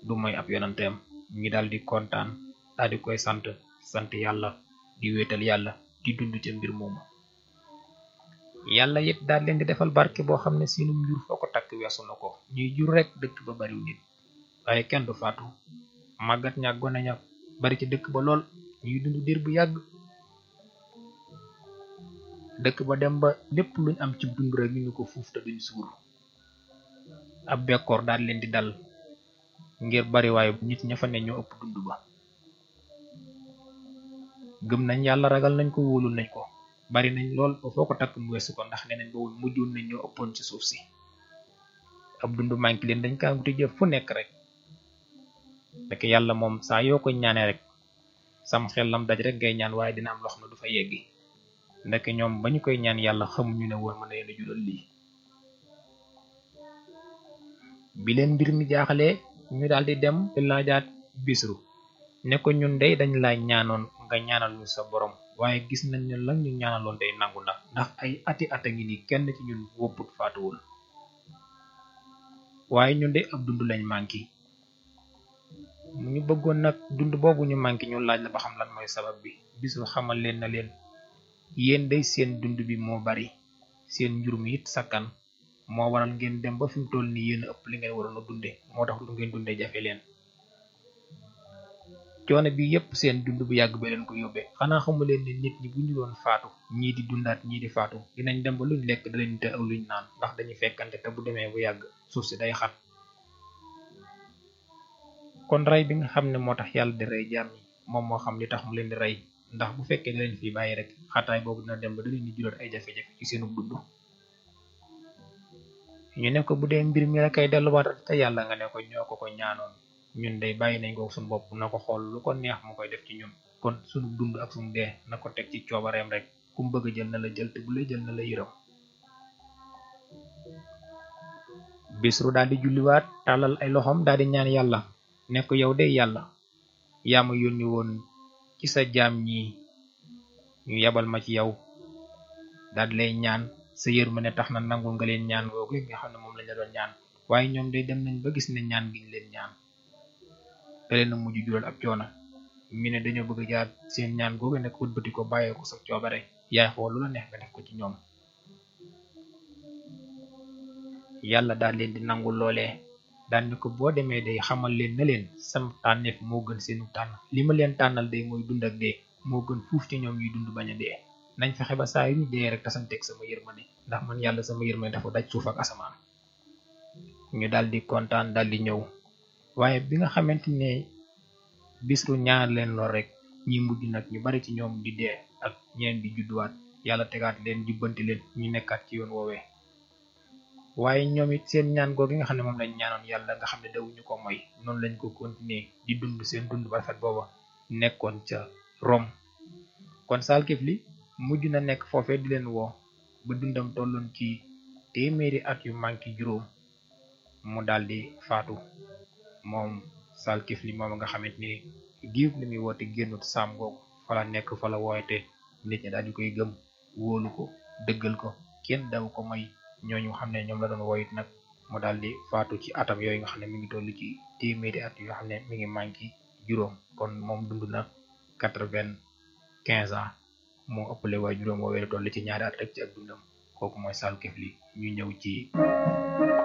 du mooy ab yonanteem ñi daal di kontaan daal di koy sant sant yàlla di wéetal yàlla di dund ca mbir moomu yàlla it daal leen di defal barke boo xam ne seenum njur foo ko takk weesu na ko ñuy jur rek dëkk ba bariw nit waaye kenn du faatu màggat ña gone ña bari ci dëkk ba lool ñuy dund diir bu yàgg dëkk ba dem ba lépp luñ am ci dund rek ñu ngi ko fuuf te duñ suur ab bekkoor daal leen di dal ngir bari waaye nit ña fa ne ñoo ëpp dund ba gëm nañ yàlla ragal nañ ko wóolu nañ ko bari nañ lool ba foo ko takk mu weesu ko ndax neneen bawul mujjoon nañ ñoo ëppoon ci suuf si ab dund manki leen dañ kaa wuti jëf fu nekk rek rek yàlla moom saa yoo ko ñaane rek sam xel lam daj rek ngay ñaan waaye dina am loo xam ne du fa yeggi ndek ñoom ba ñu koy ñaan yàlla xamuñu ne woon mën na leen a jural lii bi leen mbir mi jaaxalee ñu daal di dem di laajaat bisru ne ko ñun dey dañ laa ñaanoon nga ñaanal ñu sa borom waaye gis nañ ne lan ñu ñaanaloon day nangu na ndax ay ati ata ngi ni kenn ci ñun wopput faatuwul waaye ñun de ab dund lañ manki ñu bëggoon nag dund boobu ñu manki ñu laaj la ba xam lan mooy sabab bi bisru xamal leen na leen yéen day seen dund bi moo bari seen njur mi it sakkan moo waral ngeen dem ba fi mu toll nii yéen ëpp li ngeen waroon a dunde moo tax lu ngeen dunde jafe leen coono bi yépp seen dund bu yàgg ba leen ko yóbbee xanaa xamu leen ne nit ñi bu ñu doon faatu ñii di dundaat ñii di faatu dinañ dem ba luñ lekk da leen te ak luñ naan ndax dañuy fekkante te bu demee bu yàgg suuf si day xat kon rey bi nga xam ne moo tax yàlla di rey jaam yi moom moo xam li tax mu leen di rey ndax bu fekkee da leen fi bàyyi rek xataay boobu dina dem ba da leen di jural ay jafe-jafe ci seenu dund ñu ne ko bu dee mbir mi la kay delluwaat te yàlla nga ne ko ñoo ko ko ñaanoon ñun day bàyyi nañ ko suñu bopp na ko xool lu ko neex mu koy def ci ñun kon suñu dund ak suñu dee na ko teg ci coobareem rek ku mu bëgg a jël na la jël te bu lay jël na la yërëm bisru daal di julliwaat tàllal ay loxoom daal di ñaan yàlla ne ko yow de yàlla yaa ma yónni woon ci sa jaam ñi ñu yebal ma ci yow daal di lay ñaan sa yërmande tax na nangul nga leen ñaan googu nga xam ne moom lañ la doon ñaan waaye ñoom day dem nañ ba gis ne ñaan giñ leen ñaan da leen a mujj jural ab coono mi ne dañoo bëgg jaar seen ñaan googu nekk wëlbati ko bàyyee ko sa coobare yaay xool lu la neex nga def ko ci ñoom yàlla daal leen di nangul loolee daal ni ko boo demee day xamal leen na leen sam tànneef moo gën seenu tànn li ma leen tànnal day mooy dund ak dee moo gën fuuf ci ñoom ñuy dund bañ a dee nañ fexe ba saa yu ñu dee rek tasanteeg sama yërmande ndax man yàlla sama yërmande dafa daj suuf ak asamaan ñu daal di kontaan daal di ñëw waaye bi nga xamante ne bisru ñaar leen lool rek ñi mujj nag ñu bari ci ñoom di dee ak ñeneen di judduwaat yàlla tegaat leen jubbanti leen ñu nekkaat ci yoon woowee waaye ñoom it seen ñaan googu nga xam ne moom lañ ñaanoon yàlla nga xam ne dawuñu ko moy noonu lañ ko continuer di dund seen dund ba rafet booba nekkoon ca Rome kon Salkifli mujj na nekk foofee di leen woo ba dundam tolloon ci téeméeri at yu manki juróom mu daldi faatu moom Salkifli moom nga xamante ni diir li muy woote génnut saam googu fa la nekk fa la woote nit ñi daal di koy gëm wóolu ko dëggal ko kenn daw ko may ñooñu xam ne ñoom la doon woyit nag mu daal di faatu ci atam yooyu nga xam ne mi ngi toll ci téeméeri at yoo xam ne mi ngi manki juróom kon moom dund na quatre-vingt-quinze ans moo ëppale waaye juróom woowee toll ci ñaari at rek ci ak dundam kooku mooy Salkifli ñu ñëw ci